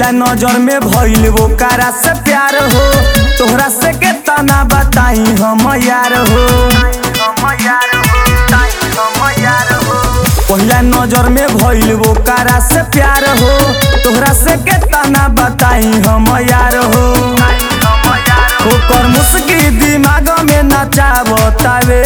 पहिला नजर में भइल वो कारा से प्यार हो तोहरा से के तना बताई हम यार हो पहिला नजर में भइल वो कारा से प्यार हो तोहरा से के तना बताई हम यार हो ओकर मुस्की दिमाग में नचावतावे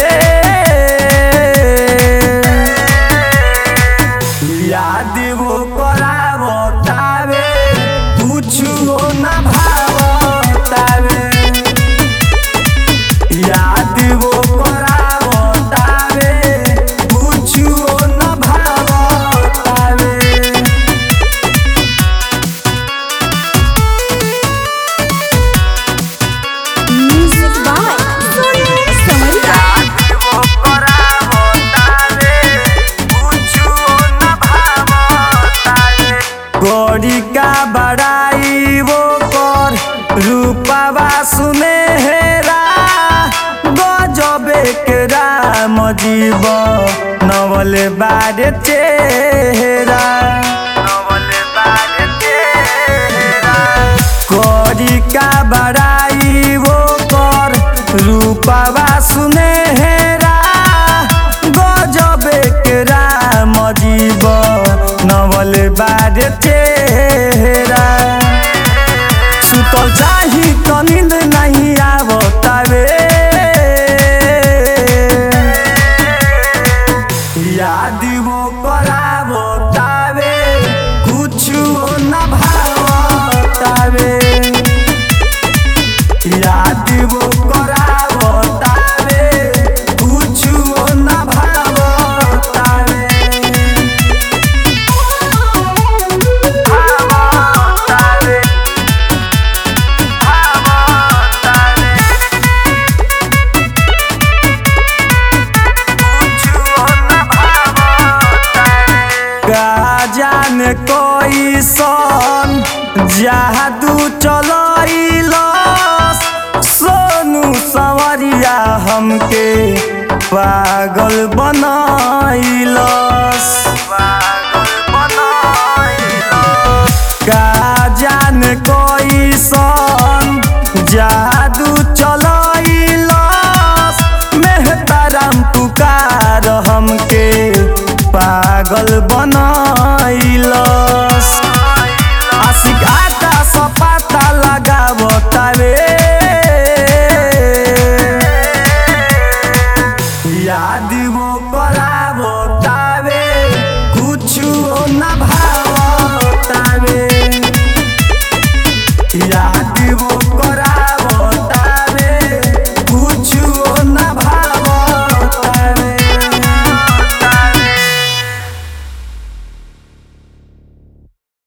याद वो करावतावे कुछो न भावतावे याद वो करावतावे कुछो न भावतावे म्यूजिक बाय सोनू समरिया गौरी का बड़ाई वो कर रूपावा सुनेहरा गजबे के राम जीव नवल बारे चेहरा गौरी का बड़ाई वो कर रूपावा सुनेहरा गजबे के राम जीव नवल बारे चेहरा सुतल चाही तो नींद नहीं आवतावे याद वो करावतावे कुछ न भावतावे याद वो करावतावे कुछ न भावतावे भावतावे भावतावे का जाने कोई सन जादू चलैलस सोनू सवरिया हमके पागल बनैलस का जाने कोई सन जादू चलैलस मेहताराम पुकार हमके पागल बनैलस आशिक आटा सपाटा लगावतावे